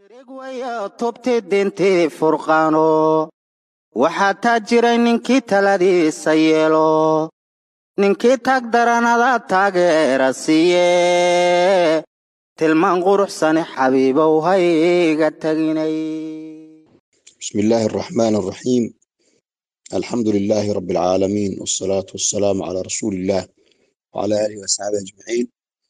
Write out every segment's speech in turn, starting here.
tubti dintii furqaano waxaa taa jiray ninkii taladiisa yeelo ninkii taag daranada taageera siiye tilmaan quruxsani xabiibow hayga taginay بسم الله الرحمن الرحيم الحمد لله رب العالمين والصلاة والسلام على رسول الله وعلى آله وصحبه أجمعين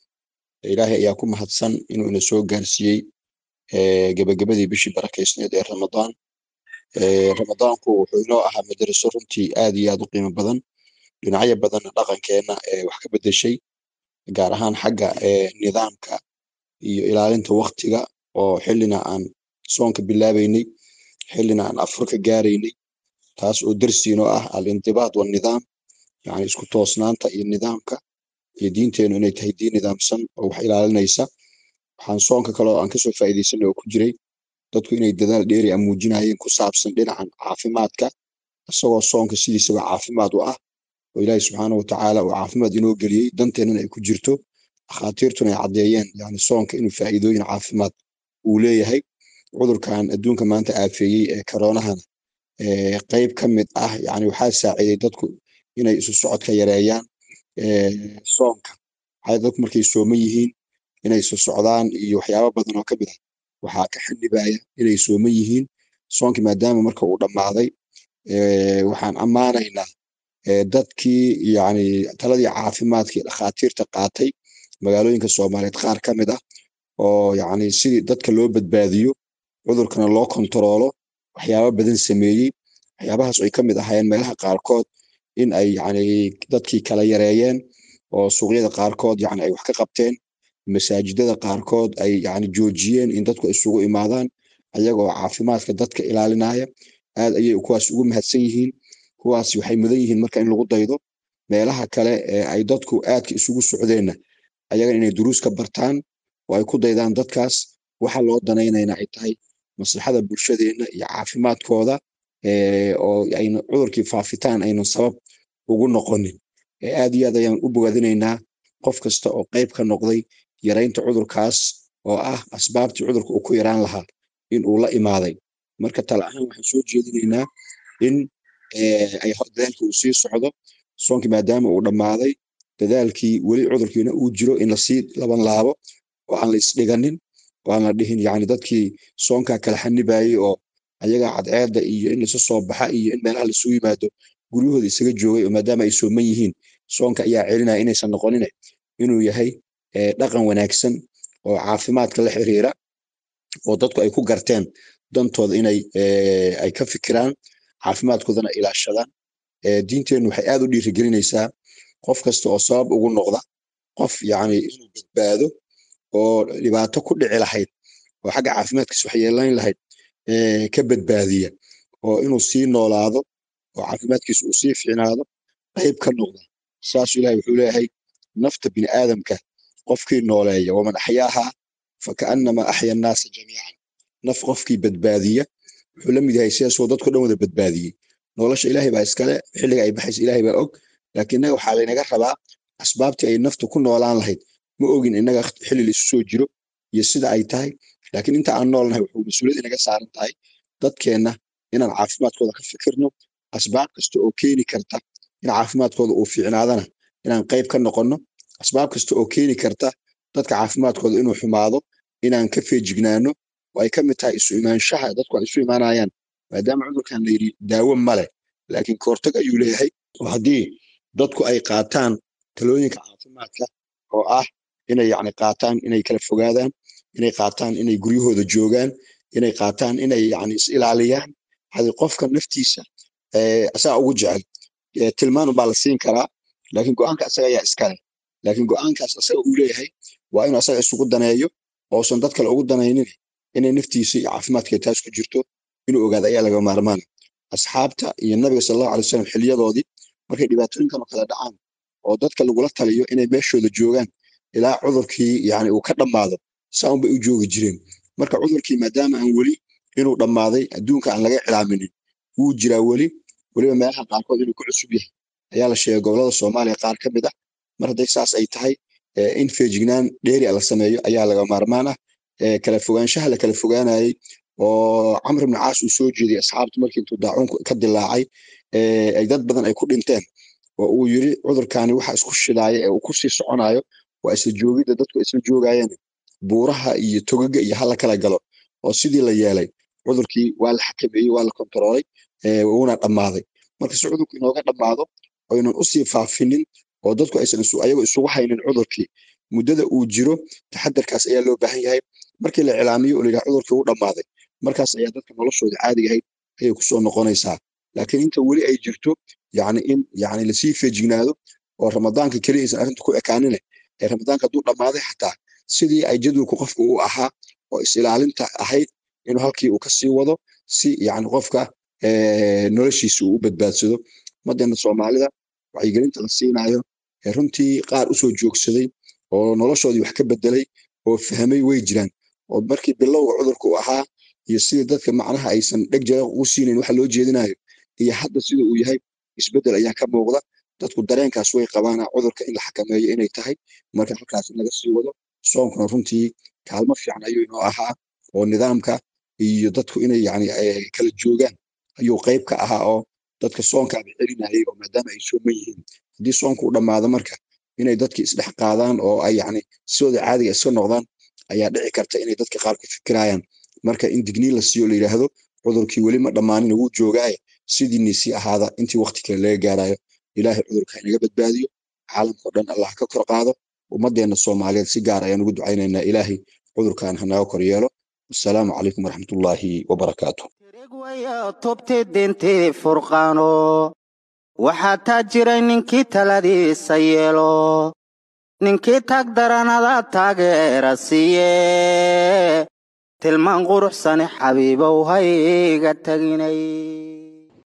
إلهي أياكم هدسن إنه نسوق قارسيي gabagabadii bishii barakeysneed ee ramadaan ramadaanku wuxuu inoo ahaa madaraso runtii aad iyo aad u qiimo badan dhinacyo badanna dhaqankeenna wax ka bedeshay gaar ahaan xagga nidaamka iyo ilaalinta waktiga oo xillina aan soonka bilaabeynay xillina aan afurka gaaraynay taas oo darsi inoo ah alindibaad walnidaam yani isku toosnaanta iyo nidaamka iyo diinteenu inay tahay diin nidaamsan oo wax ilaalinaysa waxaan soonka kale oo aan kasoo faa'iidaysanay oo ku jiray dadku inay dadaal dheeri a muujinayeen ku saabsan dhinacan caafimaadka isagoo soonka sidiisaba caafimaad u ah oo ilaahi subxaana watacaala uu caafimaad inoo geliyey danteennana ay ku jirto dhakhaatiirtuna ay caddeeyeen yani soonka inuu faa'iidooyin caafimaad uu leeyahay cudurkan adduunka maanta aafeeyey ee koronahana qayb ka mid ah yani waxaa saaciiday dadku inay isu socodka yareeyaan soonka waxay dadku markay sooman yihiin inay isu socdaan iyo waxyaaba badan oo ka mid ah waxaa ka xanibaya inay sooman yihiin soonkii maadaama marka uu dhammaaday waxaan ammaanaynaa dadkii yani taladii caafimaadkii dhakhaatiirta qaatay magaalooyinka soomaaliyeed qaar ka mid ah oo yani sidii dadka loo badbaadiyo cudurkana loo kontaroolo waxyaaba badan sameeyey waxyaabahaas ay ka mid ahaayeen meelaha qaarkood in ay yani dadkii kala yareeyeen oo suuqyada qaarkood yani ay wax ka qabteen masaajidada qaarkood ay yani joojiyeen in dadku isugu imaadaan ayagoo caafimaadka dadka ilaalinaya aad ayay kuwaas ugu mahadsan yihiin kuwaas waxay mudan yihiin marka in lagu daydo meelaha kale ee ay dadku aadka isugu socdeenna ayaga inay duruus ka bartaan oo ay ku daydaan dadkaas waxa loo danaynayna ay tahay maslaxada bulshadeenna iyo caafimaadkooda oo ayna cudurkii faafitaan aynan sabab ugu noqonin aad iyo aad ayaan u bogaadinaynaa qof kasta oo qayb ka noqday yaraynta cudurkaas oo ah asbaabtii cudurka uu ku yaraan lahaa in uu la imaaday marka tala ahaan waxaan soo jeedinaynaa in ay dadaalka uu sii socdo soonkii maadaama uu dhammaaday dadaalkii weli cudurkiina uu jiro in lasii laban laabo oo aan la isdhiganin oo aan la dhihin yani dadkii soonkaa kala xanibayey oo ayaga cadceedda iyo in lasu soo baxa iyo in meelaha lasugu yimaado guryahooda isaga joogay oo maadaama ay sooman yihiin soonka ayaa celinaya inaysan noqonine inuu yahay dhaqan wanaagsan oo caafimaadka la xiriira oo dadku ay ku garteen dantooda inay ay ka fikiraan caafimaadkoodana ilaashadaan diinteennu waxay aad u dhiirigelinaysaa qof kasta oo sabab ugu noqda qof yani inuu badbaado oo dhibaato ku dhici lahayd oo xagga caafimaadkiisa wax yeelayn lahayd ka badbaadiya oo inuu sii noolaado oo caafimaadkiisa uu sii ficnaado qayb ka noqda saasuu ilahay wuxuu leeyahay nafta bini aadamka qofkii nooleeya waman axyaahaa fakaannama axya annaasa jamiican naf qofkii badbaadiya wuxuu la mid yahay sidaasoo dadko dhan wada badbaadiyey nolosha ilaahay baa iskale xilliga ay baxaysa ilaahay baa og laakiin innaga waxaa laynaga rabaa asbaabtii ay naftu ku noolaan lahayd ma ogin innaga xilli la isu soo jiro iyo sida ay tahay laakiin inta aan noolnahay wuxuu mas-uuliyad inaga saaran tahay dadkeenna inaan caafimaadkooda ka fikirno asbaab kasta oo keeni karta in caafimaadkooda uu fiicnaadana inaan qayb ka noqonno asbaab kasta oo keeni karta dadka caafimaadkooda inuu xumaado inaan ka feejignaano oo ay ka mid tahay isu imaanshaha dadku ay isu imaanayaan maadaama cudurkan la yidhi daawo male laakiin kahortag ayuu leeyahay oo haddii dadku ay qaataan talooyinka caafimaadka oo ah inay yani qaataan inay kala fogaadaan inay qaataan inay guryahooda joogaan inay qaataan inay yani is ilaaliyaan hadi qofka naftiisa asaga ugu jecel tilmaan baa la siin karaa laakiin go-aanka asaga ayaa iskale laakiin go-aankaas asaga uu leeyahay waa inuu asaga isugu daneeyo oosan dad kale ugu danaynin inay naftiisa iyo caafimaadkeed taas ku jirto inuu ogaado ayaa laga maarmaana asxaabta iyo nabiga sallallahu alay wasallam xiliyadoodii markay dhibaatooyinkan oo kale dhacaan oo dadka lagula taliyo inay meeshooda joogaan ilaa cudurkii yani uu ka dhammaado saan bay u joogi jireen marka cudurkii maadaama aan weli inuu dhammaaday adduunka aan laga cilaaminin wuu jiraa weli weliba meelaha qaarkood inuu ku cusub yahay ayaa la sheegay gobolada soomaaliya qaar ka mid ah mar hadday saas ay tahay in feejignaan dheeri a la sameeyo ayaa laga maarmaan ah kala fogaanshaha la kala fogaanayay oo camr ibn caas uu soo jeediyey asxaabtu markii intuu daacuun ka dilaacay ay dad badan ay ku dhinteen oo uu yiri cudurkaani waxa isku shidaaya ee uu ku sii soconayo waa isla joogidda dadku isla joogayeen buuraha iyo togaga iyo hala kala galo oo sidii la yeelay cudurkii waa la xakameeyey waa la kontaroolay wuuna dhammaaday marka si cudurku inooga dhammaado oynan usii faafinin oo dadku aysan ayago isugu haynin cudurkii muddada uu jiro taxadarkaas ayaa loo baahan yahay markii la cilaamiyo oo layidhaha cudurkii u dhammaaday markaas ayaa dadka noloshooda caadiga ahayd ayay kusoo noqonaysaa laakiin inta weli ay jirto yani in yani lasii feejignaado oo ramadaanka keliya aysan arrinta ku ekaanine ee ramadaanka hadduu dhammaaday xataa sidii ay jadwalku qofka u ahaa oo is-ilaalinta ahayd inuu halkii uu kasii wado si yani qofka noloshiisa uu u badbaadsado umadeena soomaalida wacyigelinta la siinayo runtii qaar usoo joogsaday oo noloshoodii wax ka bedelay oo fahmay way jiraan oo markii bilowga cudurka u ahaa iyo sidii dadka macnaha aysan dheg jara ugu siinayn waxa loo jeedinayo iyo hadda sida uu yahay isbedel ayaa ka muuqda dadku dareenkaas way qabaana cudurka in la xakameeyo inay tahay marka halkaas in laga sii wado soonkuna runtii kaalmo fiican ayuu inoo ahaa oo nidaamka iyo dadku inay yani kala joogaan ayuu qayb ka ahaa oo dadka soonkaaba celinayay oo maadaama ay sooman yihiin haddii soonku u dhammaado marka inay dadki isdhex qaadaan oo ay yani sidooda caadiga iska noqdaan ayaa dhici karta inay dadka qaar ku fikirayaan marka in digniin la siiyo la yidhaahdo cudurkii weli ma dhammaanin wuu joogaaye sidiinii sii ahaada intii waqti kale laga gaarayo ilaahay cudurka inaga badbaadiyo caalamkao dhan allah ka kor qaado ummaddeena soomaaliyeed si gaar ayaan ugu ducaynaynaa ilaahay cudurkan hanaga kor yeelo wasalaamu calaykum waraxmatullaahi wabarakaatu tirigwaya tubti dintii furqaano waxaa taa jiray ninkii taladiisa yeelo ninkii tag daranada taageera siiye tilmaan quruxsane xabiibow hayga taginay